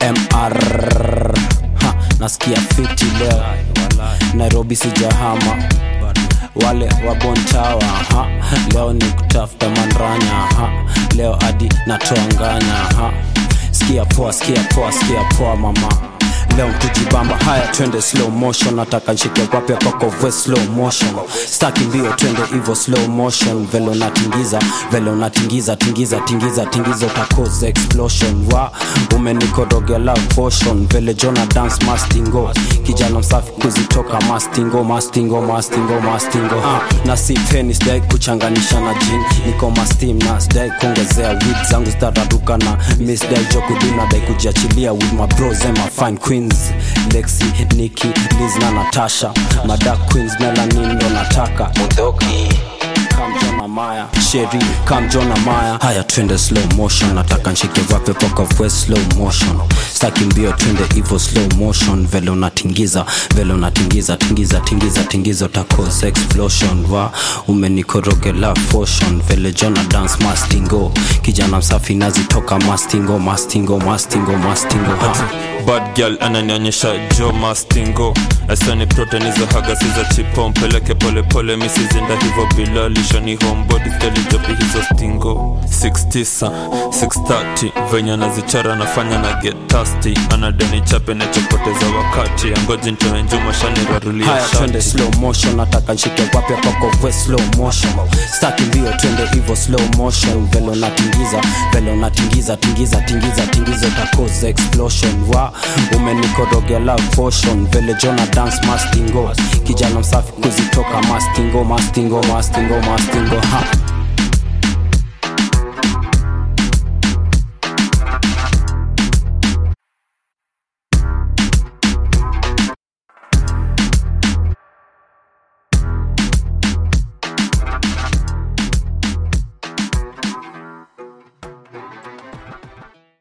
mr ha, nasikia fiti leo nairobi sijahama wale wabontawa ha leo ni kutafuta mandranya ha leo hadi natoa nganya ha sikia poa sikia poa sikia poa mama leo mtujibamba haya twende slow motion nataka nshike kwapya kwako vwe slow motion staki mbio twende hivo slow motion vele unatingiza vele unatingiza tingiza tingiza tingiza utakoza explosion wa umenikorogela potion vele jona dance mastingo kijana msafi kuzitoka mastingo mastingo mastingo mastingo ha. na si peni sidai kuchanganisha na jin niko mastim na sidai kuongezea wit zangu zitararuka na misdai jokudina dai kujiachilia with my bros and my fine queens lexi niki liz na natasha madak queens melanin ndo nataka kamjona maya sheri kamjona maya haya twende slow motion nataka nshike vape poka vwe slow motion staki mbio twende hivo slow motion vele unatingiza vele unatingiza tingiza tingiza tingiza utakosa explosion wa umenikorogela potion vele jona dance mastingo kijana msafi nazitoka mastingo mastingo mastingo mastingo ha. bad girl ananionyesha jo mastingo asani protein hizo haga siza chipo mpeleke polepole misizinda hivo bila lishoni homebody stelijopi hizo stingo 69 630 venye anazichara anafanya na get tasty anadeni chape nachopoteza wakati angoji ntoe njuma shani rarulia haya twende shati slow motion nataka nshike kwapya kwako vwe slow motion staki mbio twende hivo slow motion vele unatingiza vele unatingiza tingiza tingiza tingiza utakoza explosion wa umenikorogela potion vele jona dance mastingo kijana msafi kuzitoka mastingo mastingo mastingo mastingo ha